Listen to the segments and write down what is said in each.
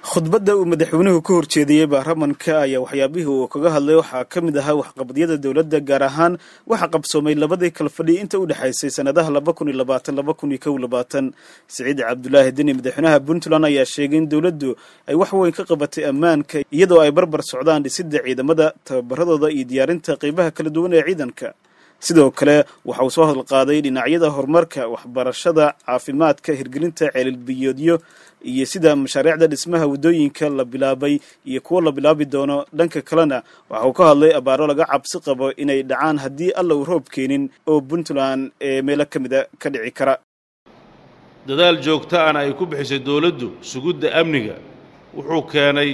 khudbadda uu madaxweynuhu ka horjeediyey baarlamanka ayaa waxyaabihii uu kaga hadlay waxaa ka mid ahaa waxqabadyada dowladda gaar ahaan waxa qabsoomay labadii kala fadhi inta u dhexaysay sannadaha laba kun iyo labaatan laba kun iyo kow labaatan siciid cabdulaahi deni madaxweynaha puntland ayaa sheegay in dowladdu ay wax weyn ka qabatay ammaanka iyadoo ay barbar socdaan dhisidda ciidamada tababaradooda iyo diyaarinta qeybaha kala duwan ee ciidanka sidoo kale waxa uu soo hadalqaaday dhinacyada horumarka waxbarashada caafimaadka hirgelinta ceelilbiyoodyo iyo sida mashaariicda dhismaha waddooyinka la bilaabay iyo kuwo la bilaabi doono dhanka kalena waxa uu ka hadlay abaaro laga cabsi qabo inay dhacaan haddii alla uu roob keenin oo puntland ee meelo ka mida ka dhici kara dadaal joogto ana ay ku bixisay dowladdu sugidda amniga wuxuu keenay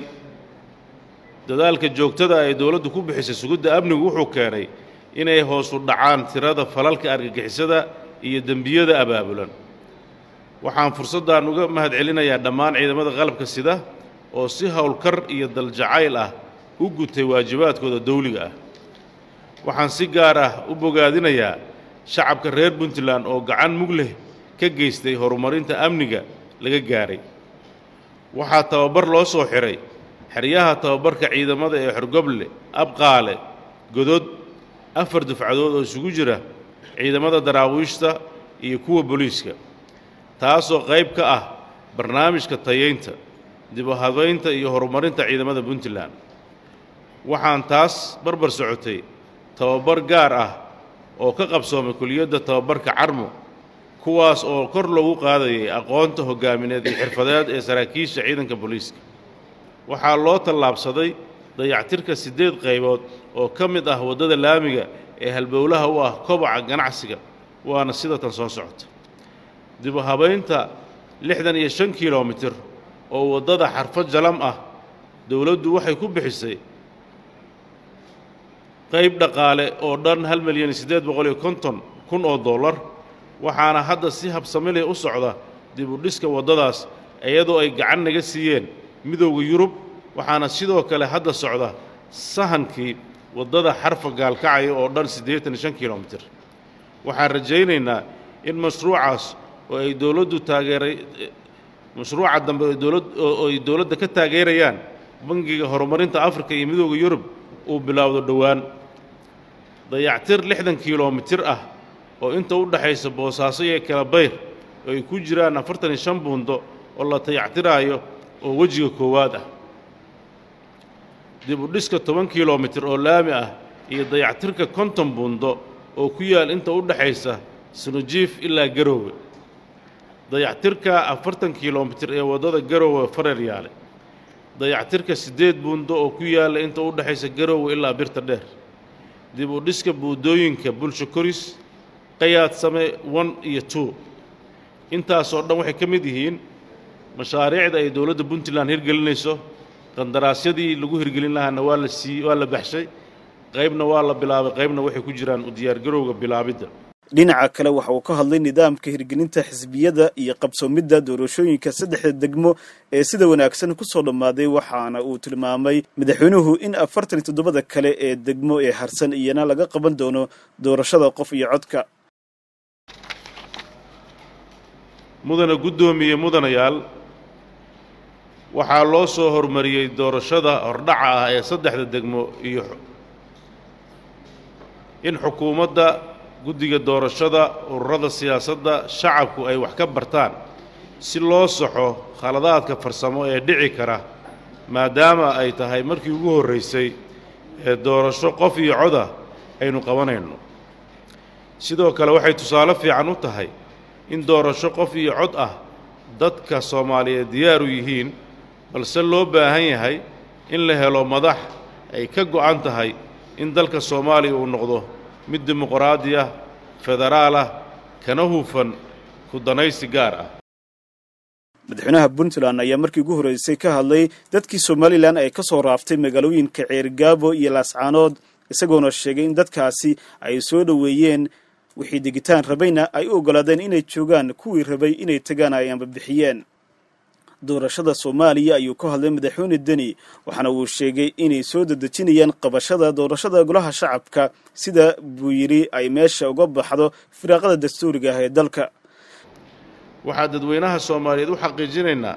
dadaalka joogtada ay dowladdu ku bixisay sugidda amnigu wuxuu keenay inay hoosu dhacaan tirada falalka argagixisada iyo dembiyada abaabulan waxaan fursaddan uga mahad celinayaa dhammaan ciidamada qalabka sida oo si howlkar iyo daljacayl ah u gutay waajibaadkooda dawliga ah waxaan si gaar ah u bogaadinayaa shacabka reer puntland oo gacan mug leh ka geystay horumarinta amniga laga gaahay waxaa tababar loo soo xidhay xeryaha tababarka ciidamada ee xorgoble abqaale godod afar dufcadood oo isugu jira ciidamada daraawiishta iyo kuwa booliiska taasoo qayb ka ah barnaamijka tayaynta dib u habaynta iyo horumarinta ciidamada puntland waxaan taas barbar socotay tababar gaar ah oo ka qabsoomay kuliyadda tababarka carmo kuwaas oo kor loogu qaadayay aqoonta hoggaamineed iyo xirfadeed ee saraakiisha ciidanka booliiska waxaa loo tallaabsaday dayactirka siddeed qaybood oo ka mid ah waddada laamiga ee halbowlaha u ah kobaca ganacsiga waana sida tan soo socota dib u habaynta lixdan iyo shan kilomitir oo waddada xarfo jalam ah dowladdu waxay ku bixisay qayb dhaqaale oo dhan hal milyan iyo siddeed boqol iyo konton kun oo dollar waxaana hadda si habsamilay u socda dib u dhiska waddadaas iyadoo ay gacan naga siiyeen midowda yurub waxaana sidoo kale hadda socda sahankii waddada xarfa gaalkacaya oo dhan siddeetan iyo shan kilomitir waxaan rajaynaynaa in mashruucaas oo ay dowladdu taageeray mashruuca dambe oo ay dowladda ka taageerayaan bangiga horumarinta afrika iyo midowda yurub uu bilaawdo dhowaan dayactir lixdan kilomitir ah oo inta u dhexaysa boosaaso iyo kalabayr oo ay ku jiraan afartan iyo shan buundo oo la dayactiraayo oo wejiga koowaad ah dib u dhiska toban kilomitir oo laami ah iyo dayactirka konton buundo oo ku yaal inta u dhexaysa sunujiif ilaa garoowe dayactirka afartan kilomitir ee waddada garoowe fareryaale dayactirka siddeed buundo oo ku yaalla inta u dhexaysa garoowe ilaa birta dheer dib u dhiska buuddooyinka bulsho koris qayaadsame one iyo two intaasoo dhan waxay ka mid yihiin mashaariicda ay dowladda puntland hirgelinayso qandaraasyadii lagu hirgelin lahaana waa la sii waa la baxshay qaybna waa la bilaabay qaybna waxay ku jiraan u diyaargarowga bilaabidda dhinaca kale waxa uu ka hadlay nidaamka hirgelinta xisbiyada iyo qabsoomidda doorashooyinka saddexda degmo ee sida wanaagsan ku soo dhammaaday waxaana uu tilmaamay madaxweynuhu in afartan iyo toddobada kale ee degmo ee harsan iyana laga qaban doono doorashada qof iyo codka mudana guddoomiye mudanayaal waxaa loo soo hormariyey doorashada hordhaca ah ee saddexda degmo iyo in xukuumadda guddiga doorashada ururada siyaasadda shacabku ay wax ka bartaan si loo saxo khaladaadka farsamo ee dhici kara maadaama ay tahay markii ugu horraysay ee doorasho qof iyo coda aynu qabanayno sidoo kale waxay tusaale fiican u tahay in doorasho qof iyo cod ah dadka soomaaliyeed diyaaru yihiin balse loo baahan yahay in la helo madax ay ka go'an tahay in dalka soomaaliya uu noqdo mid dimuqraadi ah federaal ah kana hufan ku danaysi gaar ah madaxweynaha puntland ayaa markii ugu horreysay ka hadlay dadkii somalilan ay ka soo raaftay magaalooyinka ceergaabo iyo laascaanood isagoona sheegay in dadkaasi ay soo dhoweeyeen wixii degitaan rabayna ay u oggolaadeen inay joogaan kuwii rabay inay tagaan ay ambabixiyeen doorashada soomaaliya ayuu ka hadlay madaxweyne deni waxaana uu sheegay inay soo dedejinayaan qabashada doorashada golaha shacabka sida buu yidhi ay meesha uga baxdo firaaqada dastuuriga ah ee dalka waxaa dadweynaha soomaaliyeed u xaqiijinaynaa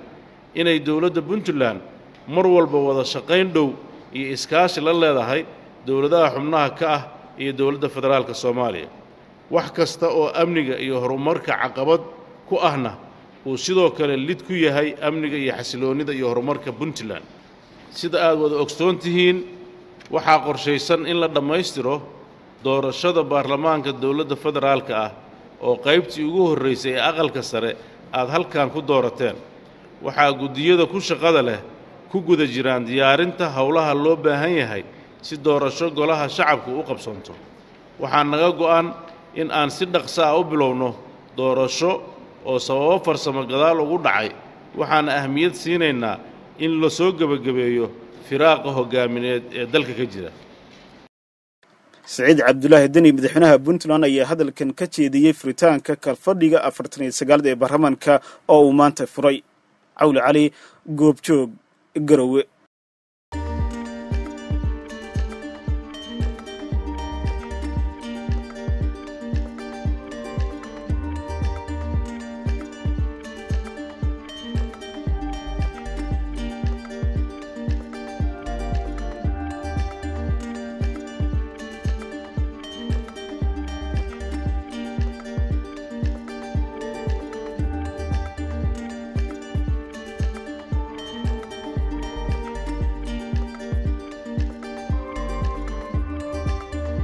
inay dowladda puntland mar walba wada shaqayn dhow iyo iskaashi la leedahay dowladaha xubnaha ka ah iyo dowladda federaalka soomaaliya wax kasta oo amniga iyo horumarka caqabad ku ahna uu sidoo kale lid ku yahay amniga iyo xasiloonnida iyo horumarka puntland sida aad wada ogsoon tihiin waxaa qorshaysan in la dhammaystiro doorashada baarlamaanka dowladda federaalka ah oo qaybtii ugu horraysay ee aqalka sare aad halkan ku doorateen waxaa guddiyada ku shaqada leh ku guda jiraan diyaarinta howlaha loo baahan yahay si doorasho golaha shacabku u qabsanto waxaa naga go'an in aan si dhaqsa ah u bilowno doorasho oo sababo farsamo gadaal ugu dhacay waxaana ahmiyad siinaynaa in la soo gebagabeeyo firaaqa hoggaamineed ee dalka ka jira saciid cabdulaahi deni madaxweynaha puntland ayaa hadalkan ka jeediyey furitaanka kalfadhiga afartan iyo sagaalad ee baarlamaanka oo uu maanta furay cawli cali goobjoog garowe